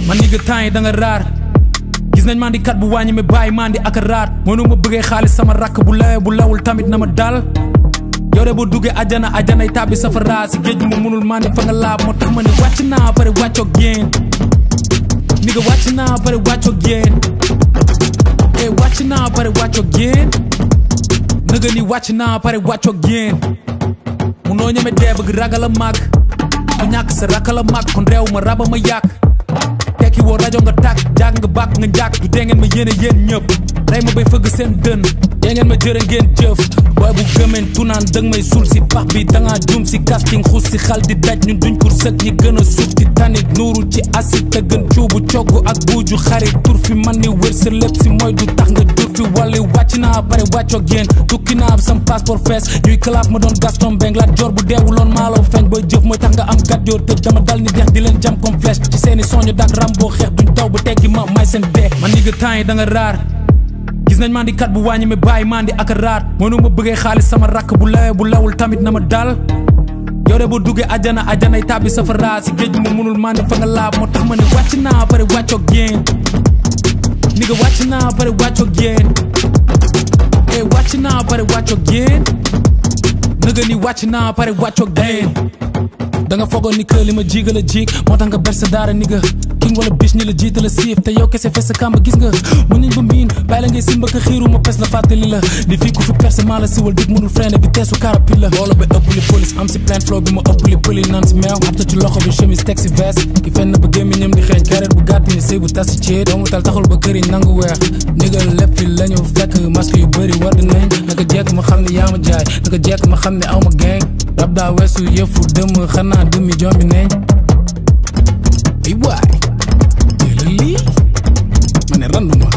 man ni nga temps yi da nga raar gis nañ man di kat bu wàññi mi bàyyi man di ak a raar mënu ma bëggee xaalis sama rakk bu lawee bu lawul tamit na ma dal yow de boo duggee ajana ajanay tàbbi safara si géej gi ma mënul man di fa nga laab moo tax ma ne wàcc naa pare wàccoog yéen ni nga wàcc naa pare wàccoog yéen eh wàcc naa pare wàccoog yéen nëga ni wàcc naa pare wàccoog yéen munoo ñeme dee bëgg ragal a màgg ku ñàkk sa rakal a màgg kon réew ma raba ma yàq tekki woo rajo nga tàkk jaag nga bàkk nga njàkk du dee ngeen ma yéene yéen ñëpp rey ma bay fëgg seen dën dee ngeen ma jërë ngeen jëf booy bu gëmeen tunaan dëng may suul si pax bi dangaa jum si casting xuus si xal di daj ñun duñ kur sëg ñi gën a suuf ti tanit nuuru ci acide te gën cuubu cogg ak buuju xarit tur fi man ni wër sa lépp si mooy du tax nga dur fi wàlli wàcc naa pare wàccoog yéen tukki naa sam passeport fees ñuy kalaaf ma doon Gaston Mbengue laat joor bu deewuloon maaloo feeñ booy jëf mooy tax nga am gat joor tëj dama dal ni deex di leen jam comme flèche ci seeni soñu dak ram boo xeex duñ taw ba teggi ma may seen dee man ni nga temps yi da nga raar gis nañ man di kat bu wàññi mi bàyyi man di ak a raar mënu ma bëggee xaalis sama rakk bu lawee bu lawul tamit na ma dal yow de boo duggee ajana ajanay tàbbi safara si géej gi ma mënul man di fa nga laab moo tax ma ne wàcc naa pare wàccoog yéen ni nga wàcc naa pare wàccoog yéen eh wàcc naa pare wàccoog yéen nëga ni wàcc naa pare wàccoog yéen da nga foogoon ni que li ma jiga la jig moo tax nga berse daara ni nga king wala biche ni la jiita la siif te yow kese fes sa kàmb gis nga mu nañ ba miin bàyyi la ngay simba ka xiiru ma pes la fàttali la di fii ku fi perse maa la siwal dig mënul freine vitesse su carapil la loolu ba ëpp li police am si plein flow bi ma ëpp li pëli naan si meew abta ci loxo bi chemise teg si veste ki fenn ba gémmiñam di xeeñ kareet bu gàtt ni sëy bu tas si ceet doomu tal taxul ba këriñ nangu weex nigal lépp fi la ñu fekk masque yu bëri war nañ naka jekk ma xam ne yaa ma jaay naka jekk ma xam ne aw ma gang rab daa weesu yëfu dëmm xanaa dëmmi jombi neñ ay waay lii ma ne randu ma